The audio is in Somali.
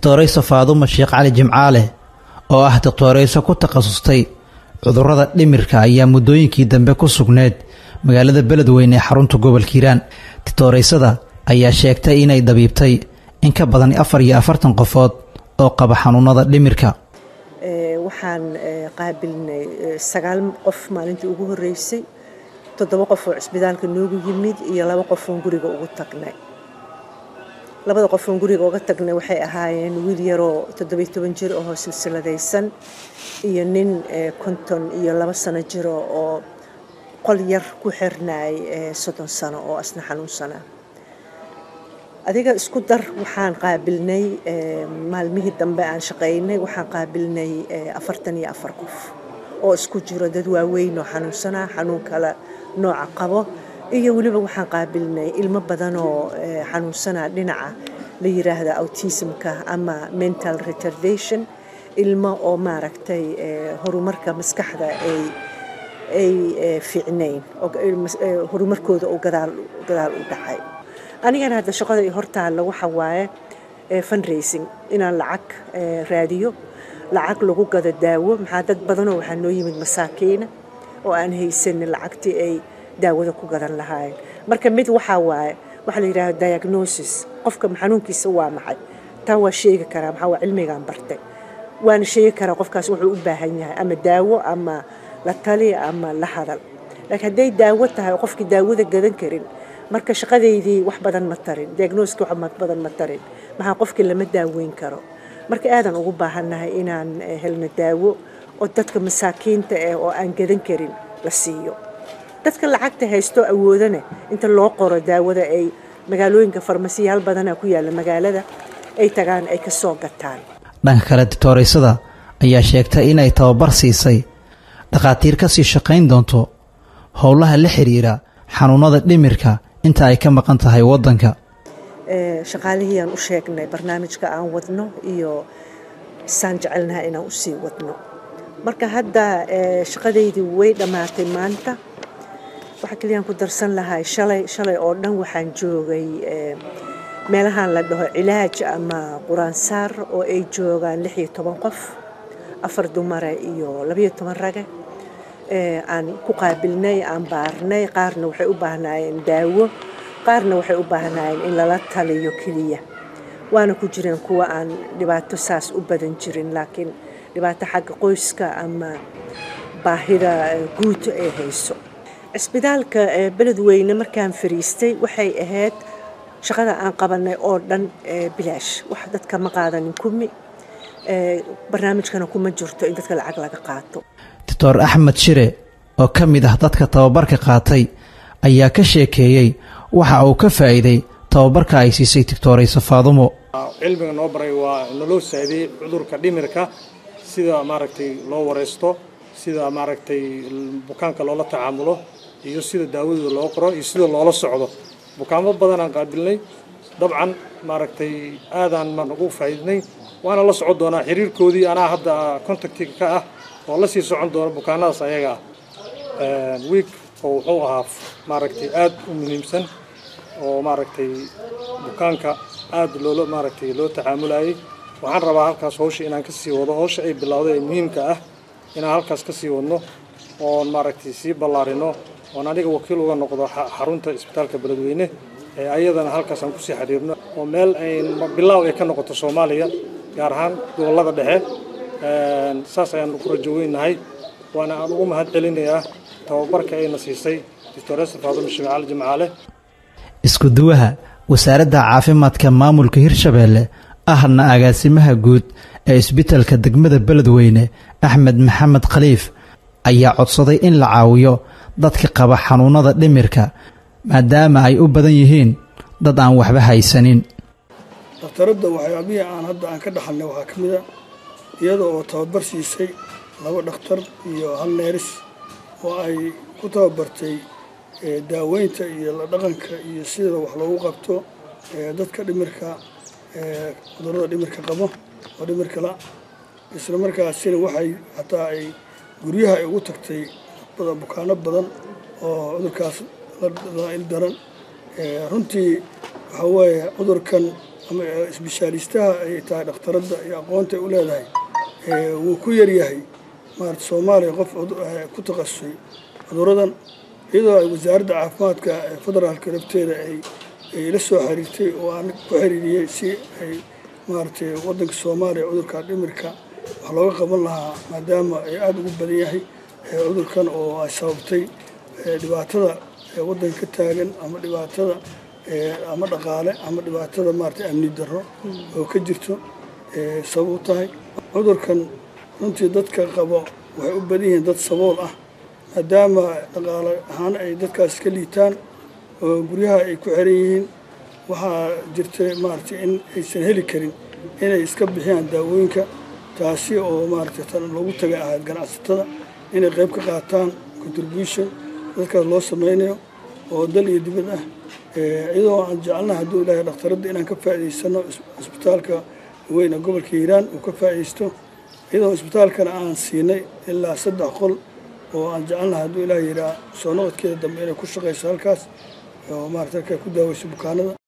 doctorayso faadumo sheekh cali jimcaale oo ah doctorayso ku takhasustay cudurrada dhimirka ayaa muddooyinkii dambe ku sugneed magaalada beledweyne ee xarunta gobolka hiiraan doctoraysada ayaa sheegtay inay dabiibtay in ka badan afar iyo afartan qofood oo qaba xanuunada dhimirka waxaan qaabilnay sagaal qof maalintii ugu horreysay toddoba qof oo cisbitaalka noogu yimid iyo laba qof oon guriga ugu tagnay labada qof oon guriga uga tagnay waxay ahaayeen wiil yaroo toddobiyo toban jir oo silsiladaysan iyo nin konton iyo laba sano jiro oo qol yar ku xirnaay soddon sano oo asna xanuunsanaa adiga isku dar waxaan qaabilnay maalmihii dambe aan shaqaynay waxaan qaabilnay afartan iyo afar qof oo isku jiro dad waaweyn oo xanuunsanaa xanuun kale nooca qabo iyo weliba waxaan qaabilnay ilmo badan oo xanuunsanaa dhinaca la yiraahda autismka ama mental retardation ilmo oo maaragtay horumarka maskaxda ay ay fiicnayn horumarkooda uu gadaal gadaal u dhacay anigana hadda shaqada i hortaalla waxa waaye fundraising inaan lacag raadiyo lacag lagu gado daawo maxaa dad badanoo waxaa noo yimid masaakiina oo aan haysanin lacagtii ay daawada ku gadan lahaayeen marka mid waxaa waaye waxaa la yidhahda diagnosis qofka xanuunkiisa waa maxay taa waa sheegi karaa maxaa waa cilmigaan bartay waana sheegi karaa qofkaas wuxuu u baahan yahay ama daawo ama la tali ama la hadal laakiin hadday daawo tahay oo qofkii daawada gadan karin marka shaqadeydii wax badan ma tarin diagnoska wax badan ma tarin maxaa qofkii lama daaweyn karo marka aadan ugu baahannahay inaan helno daawo oo dadka masaakiinta eh oo aan gadan karin la siiyo dadka lacagta haysto awoodana inta loo qoro daawada ay magaalooyinka farmasiyaal badanaa ku yaalla magaalada ay tagaan ay ka soo gataan dhanka kale dictooraysada ayaa sheegtay inay tababar siisay dhakhaatiir ka sii shaqayn doonto howlaha la xiriira xanuunada dhimirka inta ay ka maqan tahay waddanka shaqaalihiiaan u sheegnay barnaamijka aan wadno iyo saan jecelnaha inaan usii wadno marka hadda shaqadaydii way dhammaatay maanta waxaa keliyaan ku darsan lahay shalay shalay oo dhan waxaan joogay meelahan la dhaho cilaaj ama quraansaar oo ay joogaan lix iyo toban qof afar dumare iyo labayo toban rage aan ku qaabilnay aan baarnay qaarna waxay u baahnaayeen daawo qaarna waxay u baahnaayeen in lala taliyo keliya waana ku jireen kuwa aan dhibaato saas u badan jirin laakiin dhibaato xagga qoyska ama baahida guud ay hayso cisbitaalka beledweyne markaan fariistay waxay ahayd shaqada aan qabanay oo dhan bilaash wax dadka ma qaadanin kumi barnaamijkana kuma jirto in dadka lacag laga qaato doctor axmed shire oo ka mid ah dadka tababarka qaatay ayaa ka sheekeeyey waxa uu ka faa'iiday tababarka ay siisay doctorayso faadumo cilmiga noo baray waa naloo saaidayey cudurka dhimirka sida maaragtay loo wareysto sida maaragtay bukaanka loola tacaamulo iyo sida daawadooda loo qoro iyo sida loola socdo bukaamo badanaan qaabilnay dabcan maaragtay aadaan maan ugu faa'iidnay waana la socon doonaa xiriirkoodii anaa hadda contactiga ka ah oo la sii socon doona bukaanadaas ayaga ah wiig oo wuxuu ahaa maaragtay aad u muhiimsan oo maaragtay bukaanka aad loola maaragtay loo tacaamulayay waxaan rabaa halkaas hawsha inaan ka sii wado hawsha ay bilowday ee muhiimka ah inaan halkaas ka sii wadno oon maaragtay sii ballaarino oon aniga wakiil uga noqdo xarunta isbitaalka beledweyne ee ayadana halkaas aan kusii xiriirno oo meel ay bilaaw ay ka noqoto soomaaliya gaar ahaan gobollada dhexe saas ayaan ku rajo weynahay waana aan ugu mahad celinayaa tababarka ayna siisay doctoresa faadumo shime cali jimcaale isku duwaha wasaaradda caafimaadka maamulka hirshabeelle ahna agaasimaha guud ee isbitalka degmada beledweyne axmed maxamed khaliif ayaa codsaday in la caawiyo dadka qaba xanuunada dhimirka maadaama ay u badan yihiin dad aan waxba haysanin daktaradda waxyaabihii aan hadda aan ka dhaxalnay waxaa ka mid a iyada oo tababar siisay laba dhakhtar iyo hal neeris oo ay ku tababartay daaweynta iyo la dhaqanka iyo sida wax loogu qabto dadka dhimirka cudurrada dhimirka qabo oo dhimirka la isla markaasina waxay hataa ay guryaha ay ugu tagtay bukaano badan oo cudurkaas la il daran runtii waxaa weeye cudurkan ama isbishaalistaha ay tahay dhakhtaradda iyo aqoonta ay u leedahay wuu ku yaryahay maarata soomaaliya qof ku takhasusay cuduradan iyadoo ay wasaaradda caafimaadka federaalka lafteeda ay la soo xiriirtay oo aan ku xiriiriyey si ay maaragtay waddanka soomaaliya cudurka dhimirka wax looga qaban lahaa maadaama ay aada ugu badan yahay cudurkan oo ay sababtay dhibaatada waddanka ka taagan ama dhibaatada ama dhaqaale ama dhibaatada maaragtay amni darro oo ka jirto sabab u tahay cudurkan runtii dadka qabo waxay u badan yihiin dad sabool ah maadaama dhaqaale ahaan ay dadkaas ka liitaan oo guryaha ay ku xiran yihiin waxaa jirta maaragtay in aysan heli karin inay iska bixiyaan daawooyinka taasi oo maaragtay tan loogu tagay ahayd ganacsatada inay qayb ka qaataan contribution dadkaas loo sameynayo oo dal iyo dibad ah iyadoo aan jecelnaha hadduu ilaahay dhakhtaradda inaan ka faa'idaysano isbitaalka weyn ee gobolka hiiraan uu ka faa'iidaysto iyadoo isbitaalkana aan siinay ilaa saddex qol oo aan jecelnaha hadduu ilaahay yidhaa soo noqodkeeda dambe inay ku shaqayso halkaas oo maarata halkaa ku daaweyso bukaanada